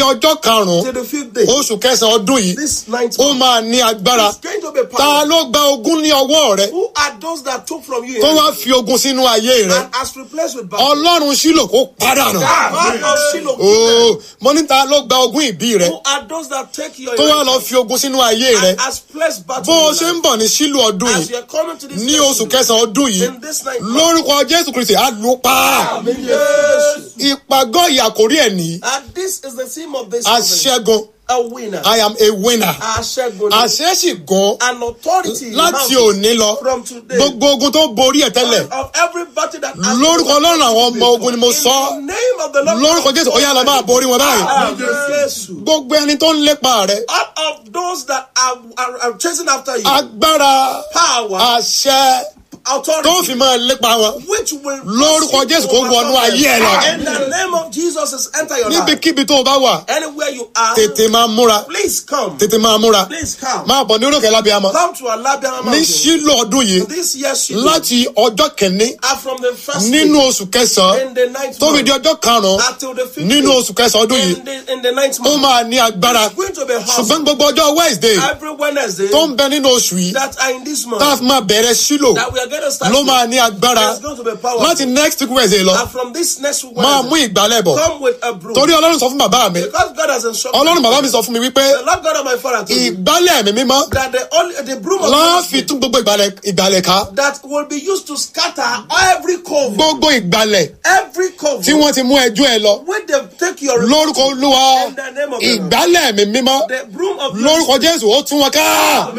ọjọ́ karùn-ún till the fifth day. oṣù kẹsàn-án ọdún yìí This ninth ó month máa ní agbára is going to be ta powerful. ló gba ogún ní ọwọ́ rẹ Who are those that took from you tó wá fi ogun sínú ayé rẹ and has replaced with battle? ọlọ́run sílò kó padà nù. God of Shiloh. ooo mo ní ta ló gba ogún ìbí rẹ Who are those that take your tó wá lọ inheritance fi ogun sínú ayé rẹ and has placed battle bó o in ṣe your ń life? bọ̀ ní sílò ọdún As yìí you are coming to this ní festival, oṣù kẹsàn-án ọdún yìí in this ninth month, lórúkọ jésù kristi á lù ú pa Amen. Yes. ìpàgọ́ ìyàkórí ẹ̀ nìyí And this is the theme of this conference. aṣẹ́gun A winner. i am a winner Aṣẹ́gun. àṣẹ sì gan An authority. láti mountain òní lọ From today. gbogbo ogun tó borí ẹ̀ tẹ́lẹ̀ Of every battle that has lórúkọ ọlọ́run àwọn ọmọ ogun ni mo In sọ the name of the Lord. lórúkọ jésù ó yá lọ máa borí wọn báyìí Amen. Jésù. gbogbo ẹni tó ń lépa rẹ All of those that are, are, are chasing after you. agbára Power. àṣẹ authority. tó fi máa lépa wọn which will Lórúkọ Jésù kó wọnú ayé ẹ lọ. In the name of Jesus is enter your life. níbikíbi tó o bá wà Anywhere you are. tètè máa múra Please come. tètè máa múra Please come. máa bọ̀ ní orókè lábíàmọ́ Come to Alabama ní Mountain. sílò ọdún yìí This year she láti ọjọ́ kìíní are from the first nínú day oṣù kẹsàn-án in the ninth tó fi di month ọjọ́ karùn-ún until the fifth nínú day oṣù kẹsàn-án ọdún yìí in the, in the ninth ó month. máa ní agbára It's going to be ṣùgbọ́n awesome. gbogbo ọjọ́ wednesday Every Wednesday tó ń bẹ nínú oṣù yìí that are in this month tá a fi máa bẹ̀rẹ̀ sílò that we are going to start ló with, máa ní agbára it's going to be powerful. láti next week wednesday lọ and from this next week máa mú Wednesday, ìgbálẹ̀ bọ̀ come with a broom. torí ọlọ́run sọ fún bàbá mi Because God has instructed ọlọ́run me. bàbá mi sọ fún mi wípé The Lord God of my father told me ìgbálẹ̀ mi mímọ́ that the only the broom of láàfin ministry tún gbogbo ìgbálẹ̀ ìgbálẹ̀ ká that will be used to scatter every cove, gbogbo ìgbálẹ̀ every cove tí wọ́n ti mú ẹjọ́ ẹ lọ when they take your lórúkọ olúwa In the name of the Lord. ìgbálẹ̀ mi mímọ́ the broom of lórúkọ jésù ó tún wọn ká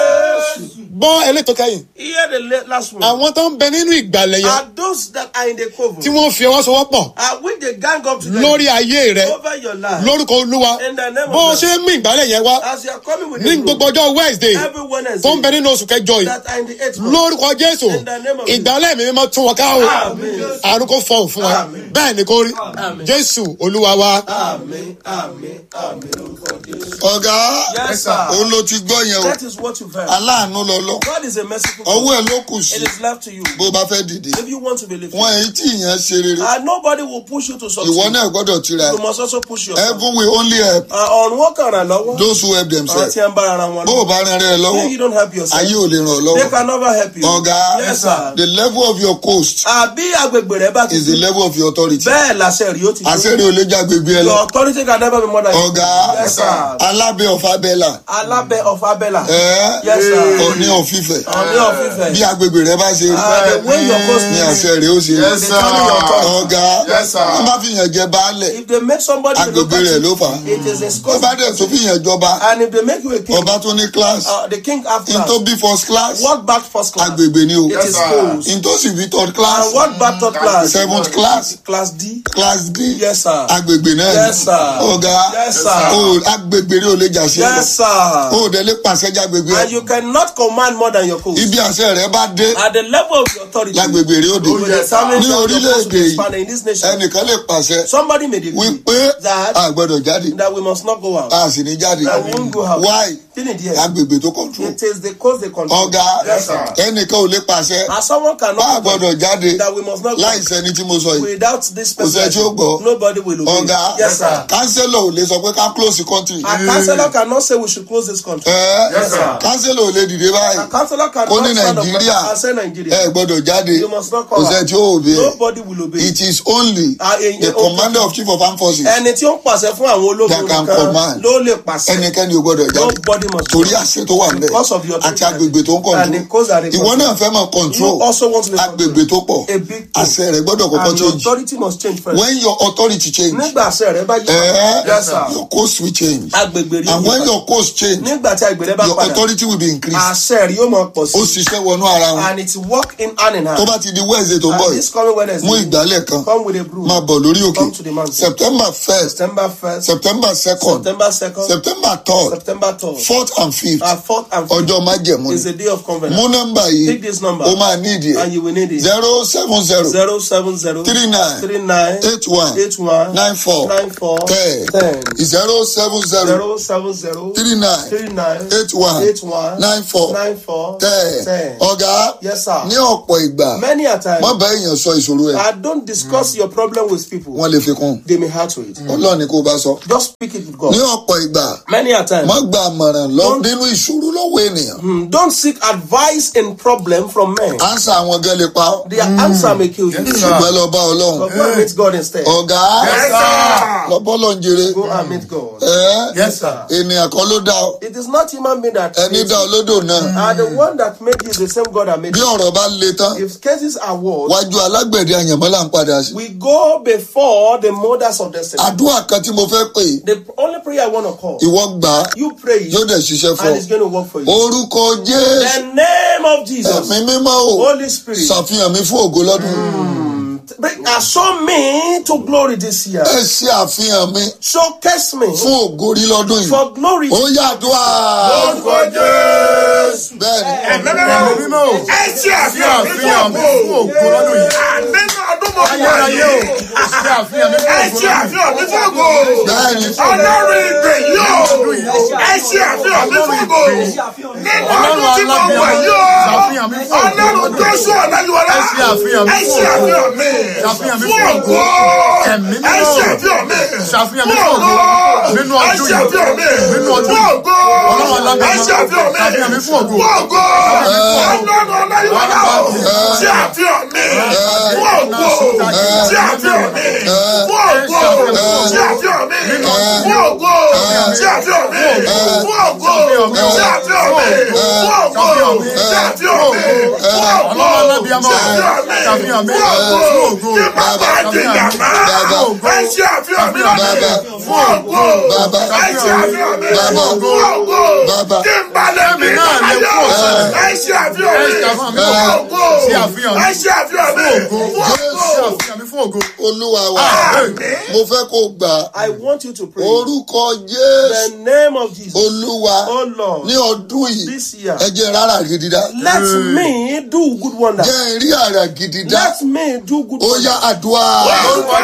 Yes. gbọ́ elétò kẹ́yìn Hear the la- last one. àwọn tó ń bẹ nínú ìgbàlẹ̀ yẹn Are those that are in the cove? tí wọ́n fi ọwọ́ sowọ́pọ̀ Are when they gang up together lórí ayé rẹ over your life? lórúkọ olúwa In the name of bó o God. ṣe ń mú ìgbàlẹ̀ yẹn wá As you are coming with ní the broom, gbogbo ọjọ́ wednesday every tó ń Wednesday bẹ nínú oṣù kẹjọ yìí that are in the eighth month. lórúkọ jésù In the name of Jesus. ìgbàlẹ̀ mi mímọ́ tún wọn ká o Amen. àrùn kò fọhùn fún wa Amen. bẹ́ẹ̀ ni kò rí Amen. jésù olúwa wa. Amen. Amen. Amen. Lórúkọ Jésù. ọ̀gá Yes, sir. òun ló ti gbọ́ yẹn o That is what you've heard. aláàánú lọ́lọ́ God is a merciful God. ọwọ́ ẹ̀ ló kù sí It is left to you. bó bá fẹ́ dìde If you want to be lifted. wọn èyí tí ìyẹn ṣe rere And nobody will push you to succeed. ìwọ náà gbọ́dọ̀ tira You ẹ̀ must also push yourself. heaven will only help Uh, ọ̀run wọn kàn ràn lọ́wọ́. those who help Àwọn themselves tí ń bára ara wọn bó o bá rán rẹ lọ́wọ́ If you don't help yourself, ayé ò lè ràn ọ́ they lọ́wọ́ can never help you. ọ̀gá Yes, sir. the level of your coast Àbí agbègbè rẹ bá ti is the level of your authority bẹ́ẹ̀ làṣẹ rí ó ti àṣírí ò lè já gbègbè ẹ lọ Your authority can never be more than ọ̀gá Yes, sir. alábẹ́ ọ̀fà bẹ́là Alábẹ́ of Abẹ́là. ẹ̀ Yes, sir. ọ̀ní ọ̀fífẹ́ Ọ̀ní of Ifẹ̀. bí agbègbè rẹ bá ṣe rí Ah, the way your coast ní is. àṣẹ rẹ ó ṣe rí Yes, sir. ọ̀gá Yes, sir. wọ́n bá fìyàn jẹ baálẹ̀ If they make somebody a agbègbè rẹ̀ ló fà á it is a wọ́n bá scope. dẹ̀ tó fìyàn jọba And if they make you a king, ọba tó ní class uh, the king have in class. tó bí first class What back first class? agbègbè ni o It is sir. schools. in tó sì bí third class And what back third class? seventh class Class D. class d Yes, sir. agbègbè náà Yes, sir. ọ̀gá Yes, sir. o agbègbè rẹ ò lè jà sí ẹ Yes, sir. o dẹ̀ lè pàṣẹ jágbègbè And you cannot command more than your coast. ibi àṣẹ rẹ bá dé At the level of your authority, lágbègbè rẹ ó dé you will determine ní how your coast will orílẹ̀-èdè yìí expand in this nation. ẹnìkan lè pàṣẹ Somebody may decree wípé that a gbọ́dọ̀ jáde that we must not go out. a sì ní jáde That we won't go out. why Finish here. agbègbè tó control It is the coast they control. ọ̀gá Yes, sir. ẹnìkan ò lè pàṣẹ And someone bá a cannot go gbọ́dọ̀ jáde that we must not go láì sẹ́ni tí mo sọ yìí without this Kò sẹ́ni tí ó person. gbọ́. Nobody will obey. ọ̀gá Yes, sir. kánsẹ́lọ̀ ò lè sọ pé ká close the country A councillor cannot say we should close this country. ẹ Yes, sir. kánsẹ́lọ̀ ò lè dìde báyìí A councillor Ó cannot ní stand up Nàìjíríà. and say ẹ Nigeria. gbọ́dọ̀ jáde You must not kò come sẹ́ni out. tí ó òbí ẹ Nobody will obey. it is only Ah, eh, the eh, commander of chief of armed forces Ẹni tí ó ń pàṣẹ fún àwọn ológun That can nìkan command. ló lè pàṣẹ. ẹnikẹ́ni ò gbọ́dọ̀ jáde Nobody must torí àṣẹ tó wà níbẹ̀ Because of your àti agbègbè tó ń And the coast that control they ìwọ control. náà fẹ́ mọ̀ control You also want to be agbègbè tó pọ̀ A big thing. àṣẹ rẹ̀ gbọ́dọ̀ kọ́kọ́ And your change authority must change first. when your authority change Nígbà àṣẹ rẹ bá yí. eh, Yes, sir. your coast will change Agbègbè rí and yí when padà. your coast change Nígbà tí agbègbè rẹ bá your padà. authority will be increased Àṣẹ rí yóò máa pọ̀ ó sí. ṣiṣẹ́ wọnú ara wọn And it's work in hand in hand. tó bá ti di wednesday tó ń bọ̀ And this coming Wednesday. mú ìgbálẹ̀ kan Come with a broom. máa bọ̀ lórí òkè Come to the mountain. september first September 1st. september second September 2nd. september third September 3rd. fourth and fifth Our fourth and fifth ọjọ́ májẹ̀mú is ni a day of covenant. mú nọ́mbà Take yìí this number. ó máa ní ìdí ẹ̀ And you will need it. zero seven zero Zero seven zero three nine three nine eight one eight one nine four nine four ten ten zero seven zero zero seven zero three nine three nine eight one eight one nine four nine nine four tẹ́ ten. ọ̀gá Yes, sir. ní ọ̀pọ̀ ìgbà Many a time, má bá èèyàn sọ ìṣòro ẹ̀ I don't discuss your problem with people. wọ́n lè fi kún They may hurt to it. ọlọ́run ni kó bá sọ Just speak it with ní God. ọ̀pọ̀ ìgbà Many a time, má gba àmọ̀ràn lọ Don't- nínú ìṣòro lọ́wọ́ ènìyàn hmm, don't seek advice in problem from men. ánsà àwọn gan lè pa ọ́ Their answer may kill you. ṣùgbọ́n lọ bá ọlọ́run But go and meet God instead. ọ̀gá lọ bọ́lọ̀ ń jèrè Go and meet God. ẹ́ Yes, sir. ènìyàn kan ló dá ọ It is not human being that ẹni created dá you. ọ lódò náà And the one that made you is the same God that made bí you. ọ̀rọ̀ bá le tán If cases are worse, wájú alágbẹ̀dẹ àyànmọ́ là ń padà sí we go before the mothers of destiny. àdúrà kan tí mo fẹ́ pè é, The only prayer I want to call, ìwọ gbà á you pray it, yóò dẹ̀ ṣiṣẹ́ fún and ọ it's going to work for you. orúkọ jésù The name of Jesus, ẹ̀mí mímọ́ o Holy Spirit, ṣàfihàn mi fún ògo lọ́dún bring show me to glory this year. ẹ ṣe àfihàn mi Showcase me fún ògo rí lọ́dún yìí for glory. ó yàdúrà Orúkọ Jésù. bẹ́ẹ̀ni Ẹ̀mí mímọ́ o. ẹ ṣe àfihàn mi fún Àfihàn mi fún ògo ògo lọ́dún yìí. nínú ọdún mọ̀ wá Ayérayé o. yìí Ṣé àfihàn mi ẹ fún ṣe ògo lọ́dún yìí. àfihàn mi fún ògo bẹ́ẹ̀ni ọlọ́run ìgbè yìí o ẹ ṣe àfihàn mi fún ògo nínú ọdún tí mo wà yìí o Ṣàfihàn mi fún ògo. ọlọ́run Jóṣúà ọ̀làyíwọlá Ẹ ṣe àfihàn mi ẹ fún ṣe ògo. àfihàn mi Ṣàfihàn mi fún fún ògo ògo. Ẹ̀mí mímọ́. ẹ ṣe àfihàn mi Ṣàfihàn mi fún fún ògo ògo. Nínú ẹ ọdún ṣe yìí. àfihàn mi Nínú ọdún fún yìí. ògo Ọlọ́run alágbára. ẹ ṣe àfihàn mi Ṣàfihàn mi fún ògo. fún ògo ọlọ́run ọ̀làyíwọlá o ṣe àfihàn mi fún ògo ṣe àfihàn mi fún ògo ṣe àfihàn mi fún ògo ṣe àfihàn mi fún ògo ṣe àfihàn mi fún ògo ṣe àfihàn mi fún ògo Ọlọ́run alábíàmọ́ ṣe o. àfihàn Ṣàfihàn mi mi fún ògo fún ògo. kí bàbá àdìyà máa ẹ ṣe àfihàn mi lọ́dún fún ògo ẹ ṣe àfihàn mi fún ògo kí n balẹ̀ mi náà lè láyọ̀ kú ọ̀sẹ̀. ẹ ṣe àfihàn mi Ẹ ṣe àfihàn mi fún fún ògo Ṣe àfihàn mi ẹ ṣe àfihàn mi fún ògo. Ṣé àfihàn mi fún ògo. olúwa wa mo fẹ́ kó gbà á I want you to pray. orúkọ jésù The name of Jesus. olúwa Oh Lord. ní ọdún yìí This year. ẹ jẹ́ rárá gidi dá Let me do good wonder. jẹ́ rí àrà gidi dá Let me do good ó wonder. yá àdúrà Orúkọ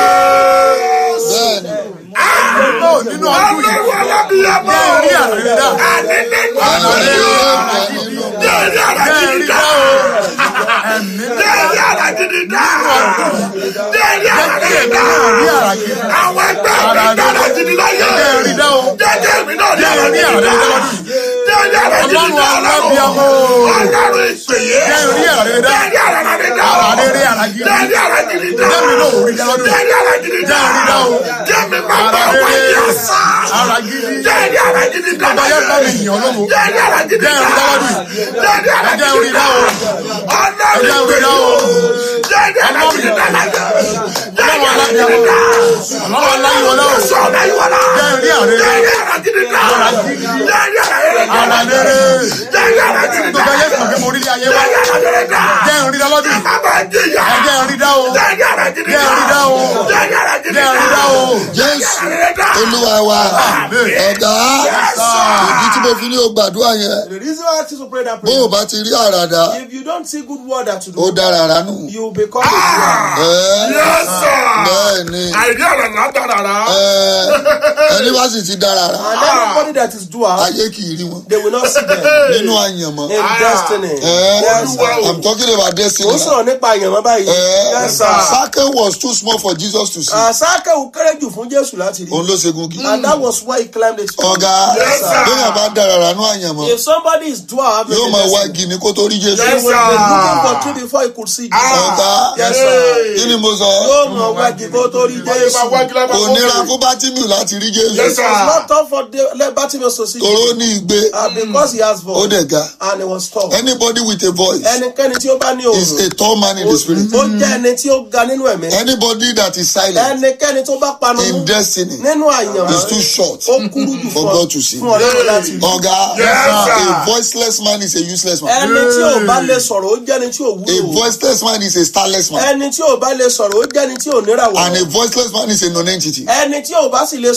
Jésù. bẹ́ẹ̀ni Náà nínú ọdún yìí. Ọlọ́run alábíyàmọ́. Jẹ́ rí àrẹ̀rẹ̀ dá. Àní nínú àrà ọdún rere yìí. rẹ̀ nínú Jẹ́ rí àrà Jẹ́ gidi rí dá. dá o. Ẹ̀mí Jẹ́ rí àrà gidi dá. Jẹ́ rí àrà gidi dá. rí àrà gidi. Àwọn ẹgbẹ́ mi dára gidi láyé. Jẹ́ rí dá o. Jẹ́jẹ́ mi náà rí Jẹ́ àrà rí gidi àrà dá. gidi lọ́dún yìí. Jẹ́ rí àrà gidi Ọlọ́run dá. alábíàmọ́ o. Ọlọ́run ìpèyè. Jẹ́ rí àrẹ̀rẹ̀ dá. Jẹ́ rí àrà gidi dá. Àrà rere àrà gidi. Jẹ́ rí àrà gidi dá. Jẹ́ mi náà ò rí dá lọ́dún Jẹ́ yìí. rí àrà gidi dá. Jẹ́ rí dá o. Jẹ́ mi máa bá Àrà wáyé rere. àṣà. Àrà gidi. Jẹ́ rí àrà gidi dá. Bàbá yẹn bá mi yàn lọ́wọ́. Jẹ́ rí àrà gidi Jẹ́ dá. rí dá lọ́dún yìí. Jẹ́ rí àrà Jẹ́ gidi rí dá dá. o. Ọlọ́run Jẹ́ rí dá o. Jẹ́ rí àrà gidi dá láyé. Jẹ́ rí àrà gidi dá. Ọlọ́run aláyíwọlá o. Jésù ọ̀láyíwọlá. Jẹ́ rí àrẹ̀rẹ̀. Jẹ́ rí àrà gidi dá. Jẹ́ rí àrà gidi dá. Àrà rere. Jẹ́ rí àrà gidi dá. Bàbá yẹn kàn pé mo rí ayé wa. Jẹ́ rí àrà gidi dá. Jẹ́ rí dá lọ́dún yìí. Bàbá jìyà. Ẹ jẹ́ rí dá o. Jẹ́ rí àrà gidi Jẹ́ dá. rí dá o. Jẹ́ rí àrà gidi Jẹ́ dá. rí dá o. jésù Jẹ́ dá. olúwa wa ọ̀gá ìdí tí mo fi ní o gbàdúrà yẹn The reason why I ask you to pray that bó o prayer, bá ti rí àràdá if you don't see good word that to ó do, dára ránù you become a dwarf. ẹ Yes, sir. bẹ́ẹ̀ ni Àìrí àrà látà rárá. ẹ ẹni bá sì ti dára rà And everybody that is dwarf, ayé kì í rí wọn they will not see them nínú àyànmọ́ in destiny. ẹ Yes, sir. i'm talking about destiny Ó sọ̀rọ̀ nípa àyànmọ́ báyìí. ẹ Yes, sir. Sake was too small for Jesus to see Àsákẹ́ ò kéré jù fún Jésù láti rí. òun ló ṣe gungi And that was why he climbed the tree. ọ̀gá Yes, sir. bẹ́ẹ̀ bá dára ránú àyànmọ́ If somebody is dwarf, yóò in máa wá destiny, gini kó tó rí Jésù he Yes, will sir. be looking for tree before he could see Jesus. ọ̀gá Yes, sir. kí ni mo sọ Yóò mọ̀ wájú kó tó rí Jésù. kò nira fún Bátímù láti rí Jésù Yes, sir. It's not tough for the- let Bartimaeus to see toró Jesus. ní igbe Uh, because he has ó voice dẹ̀ ga and he was tall. anybody with a voice Ẹnikẹ́ni tí ó bá ní is òòrùn, a tall man in the spirit ó jẹ́ ẹni tí ó ga nínú ẹ̀mí. anybody that is silent Ẹnikẹ́ni tó bá panu in destiny nínú àyànmọ́, is too short ó kúrú jù for fún God to see. ọ- fún Ọlọ́run láti rí. ọ̀gá Yes, sir. a voiceless man is a useless man Ẹni tí ò bá lè sọ̀rọ̀, ó jẹ́ ẹni tí ò a wúlò. voiceless man is a starless man Ẹni tí ò bá lè sọ̀rọ̀, ó jẹ́ ẹni tí ò and níràwọ̀. a voiceless man is a non-entity Ẹni tí ò bá sì lè sọ̀rọ̀, ó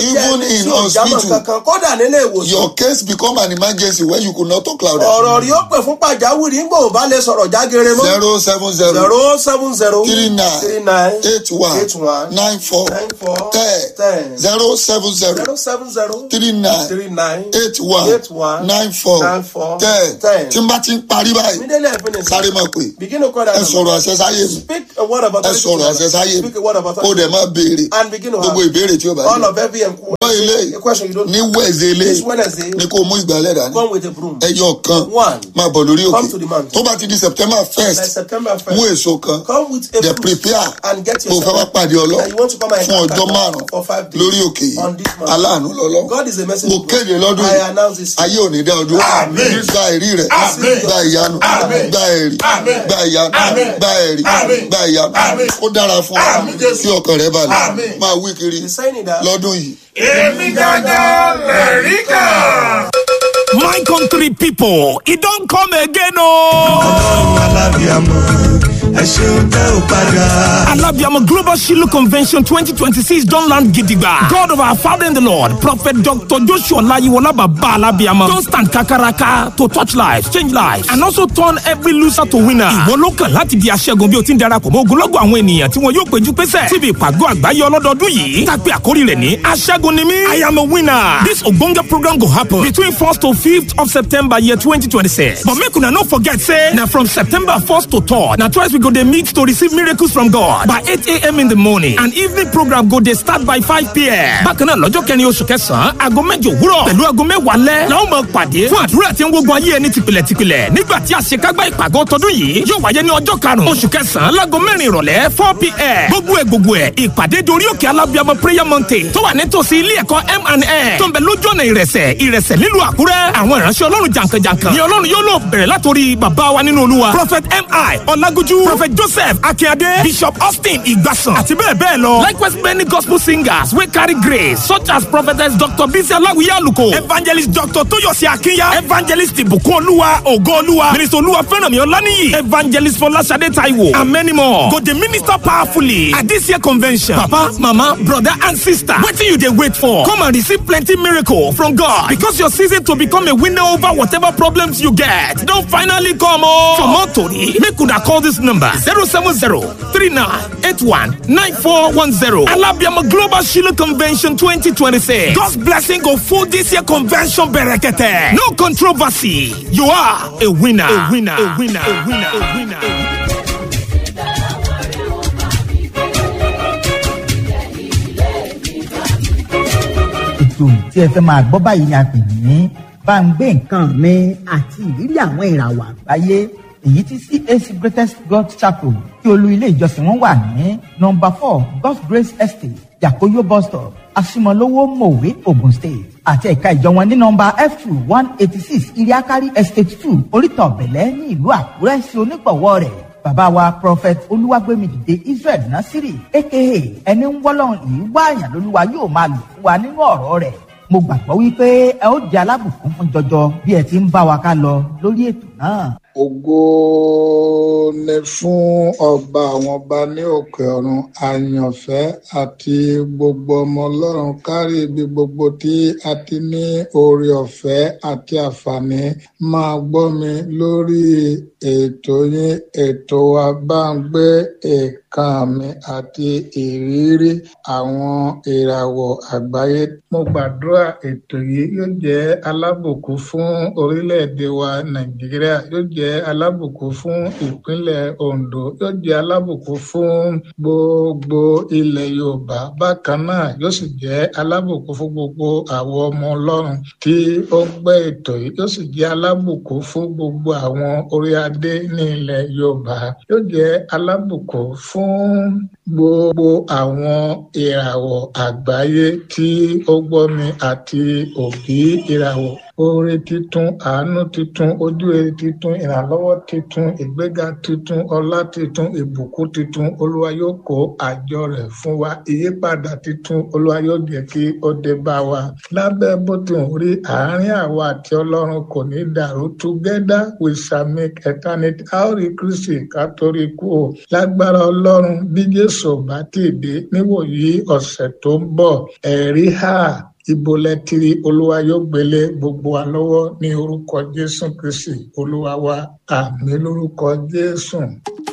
Even jẹ́ in tí ò jámọ̀ hospital. kankan kódà nílé ìwòsàn your case become an emergency when you could not talk louder. ọ̀rọ̀ rí ó pè fún pàjáwìrì ń gbò bá lè sọ̀rọ̀ jágere mọ́ zero seven zero zero seven zero three nine three nine eight one eight one nine four nine four ten ten zero seven zero zero seven zero three nine three nine eight one eight one nine four nine four ten ten. tí n bá ti ń parí báyìí immediately I finish sáré máa pè begin to call that ẹ number. sọ̀rọ̀ àṣẹ sáyé mi speak a word of ẹ authority sọ̀rọ̀ àṣẹ sáyé mi speak a word of kó authority dẹ̀ máa béèrè and begin to gbogbo have ìbéèrè tí ó bá all yẹ. of every enquiry gbọ́ ilé a question you don't ní wẹ̀ẹ̀sẹ̀ ilé this Wednesday ni kó mú ìgbálẹ̀ dání come with a broom ẹyọ kan One. máa bọ̀ lórí Come òkè to the mountain. tó bá ti di september like first September mú 1st èso kan come with a dẹ̀ fruit prepare and get mo fẹ́ wá yourself pàdé ọlọ́ and you want to come and fún ọjọ́ encounter márùn for five days lórí òkè yìí on this mountain. aláàánú lọ́lọ́ God is a message mo kéde lọ́dún I yìí announce this ayé ò ní dá ọdún Àmín. gba ẹ̀rí rẹ̀ Àmín. gba ìyanu Àmín. gba ẹ̀rí Àmín. gba ìyanu Àmín. gba ẹ̀rí Àmín. gba ìyanu Àmín. ó dára fún ọ Àmín, Jésù. kí ọkàn rẹ balẹ̀ Àmín. máa wí kiri He's saying that lọ́dún yìí èmi gángan lẹ̀rí kan. My country people, it don't come again, oh! ọlọ́run alábíàmọ ẹ ṣeun tẹ́ ò padà. Alabiama Global Shiloh Convention 2026 don't land gidigba. God of our Father in the Lord, Prophet Dr. Joshua Layiwola Baba Alabiama, don't stand kakaraka to touch lives, change lives, and also turn every loser to winner. Ìwọ ló kàn láti di aṣẹ́gun bí o ti ń darapọ̀ mọ́ ogunlọ́gọ̀ àwọn ènìyàn tí wọn yóò péjú pésẹ̀ síbi ìpàgọ́ àgbáyé ọlọ́dọọdún yìí. Tàpé àkórí rẹ̀ ní aṣẹ́gun ni mí. I am a winner. This ogbonge program go happen between 1st to 5th of September year 2026. But make una no forget say na from September 1st to 3rd na twice we go dey meet to receive miracles from God by 8 a.m. in the morning and evening program go dey start by 5 p.m. Bákan náà lọ́jọ́ kẹrin oṣù kẹsàn-án aago mẹ́jọ òwúrọ̀ pẹ̀lú aago mẹ́wàá lẹ́ la ó máa pàdé fún àdúrà tí ń gbógun ayé ẹni tìpìlẹ̀ tìpìlẹ̀ nígbà tí àṣekágbá ìpàgọ́ tọdún yìí yóò wáyé ní ọjọ́ karùn-ún oṣù kẹsàn-án láago mẹ́rin ìrọ̀lẹ́ 4 p.m. gbogbo ẹ̀ gbogbo ẹ̀ ìpàdé dorí òkè alábíàmọ prayer mountain tó wà nítòsí ilé ẹ̀kọ́ M&N tó ń bẹ lójú ọ̀nà ìrẹsẹ̀ ìrẹsẹ̀ nílùú àkúrẹ́ àwọn ìránṣẹ́ ọlọ́run jàǹkànjàǹkàn ni ọlọ́run yóò lò bẹ̀rẹ̀ látòrí bàbá wa nínú olúwa prophet mi ọlágúnjú prophet joseph akínyadé bishop austin ìgbàsàn àti bẹ́ẹ̀ bẹ́ẹ̀ lọ likewise many gospel singers wey carry grace such as prophetess dr bisi aláwìyé àlùkò evangelist dr tóyọ̀sí akínyà evangelist ìbùkún olúwa ògo olúwa minister olúwa fẹ́rànmí ọláníyì evangelist fọláṣadé taiwo and many more go dey minister powerfully at this year convention papa mama brother and sister wetin you dey wait for come and receive plenty miracle from god because your season to become a winner over whatever problems you get don finally come o. for more tori make una call this number zero seven zero three nine eight one nine four one zero alabiama global shiloh convention twenty twenty six god's blessing go full this year convention berekete no controversy you are a winner a winner a winner a winner a winner. A winner. ètò tí ẹ fẹ́ máa gbọ́ báyìí ni a pè ní bá ń gbé nǹkan mi àti ìrírí àwọn ìràwọ̀ àgbáyé èyí tí cac greatest god chapel tí olú ilé ìjọsìn wọn wà ní nọmba four god's grace estate yakoyo bus stop asimolowo mowe ogun state àti ẹ̀ka ìjọ wọn ní nọmba f two one eighty six iriakari estate two oríta ọ̀bẹ̀lẹ̀ ní ìlú àkúrẹ́ sí onígbọ̀wọ́ rẹ̀ bàbá wa prophet olúwàgbẹ́mìdìde israel nasiri aka ẹni ń wọ́lọ́run yìí wáàyàn lolúwa yóò máa lò fún wa nínú ọ̀rọ̀ rẹ̀ mo gbàgbọ́ wípé ẹ ó di alábùkún fún jọjọ bí ẹ ti ń bá wa ká lọ lórí ètò náà. ògo ni fún ọba àwọn ọba ní òkè ọ̀run àyànfẹ́ àti gbogbo ọmọ ọlọ́run kárí ibi gbogbo tí a ti ní oore ọ̀fẹ́ àti àǹfààní máa gbọ́ mi lórí ètò yín ètò wa bá ń gbé nǹkan mi àti ìrírí àwọn ìràwọ̀ àgbáyé. mo gbàdúrà ètò yìí yóò jẹ́ alábùkún fún orílẹ̀-èdè wa nàìjíríà yóò jẹ́ alábùkún fún ìpínlẹ̀ ondo yóò jẹ́ alábùkún fún gbogbo ilẹ̀ yorùbá bákan náà yóò sì jẹ́ alábùkún fún gbogbo àwọn ọmọ ọlọ́run tí ó ń gbọ́ ètò yìí yóò sì jẹ́ alábùkún fún gbogbo àwọn orí adé ní ilẹ̀ yorùbá yóò jẹ́ alábùkún fún gbogbo àwọn ìràwọ̀ àgbáyé tí ó gbọ́ mi àti òbí ìràwọ̀ oore titun àánú titun ojú rere titun ìrànlọ́wọ́ titun ìgbéga titun ọlá titun ìbùkún titun olúwa yóò kó àjọ rẹ̀ fún wa ìyípadà titun olúwa yóò jẹ́ kí ó dé bá wa lábẹ́ bó ti ń rí àárín àwa àti ọlọ́run kò ní dàrú together we shall make eternity a ó rí kristi ká torí kú o lágbára ọlọ́run bí jésù jésù ò bá tì dé níwòyí ọ̀sẹ̀ tó ń bọ̀ ẹ̀rí hà ibo lẹ ti rí olúwa yóò gbélé gbogbo wa lọ́wọ́ ní orúkọ jésù kristi olúwa wa àmì lórúkọ jésù.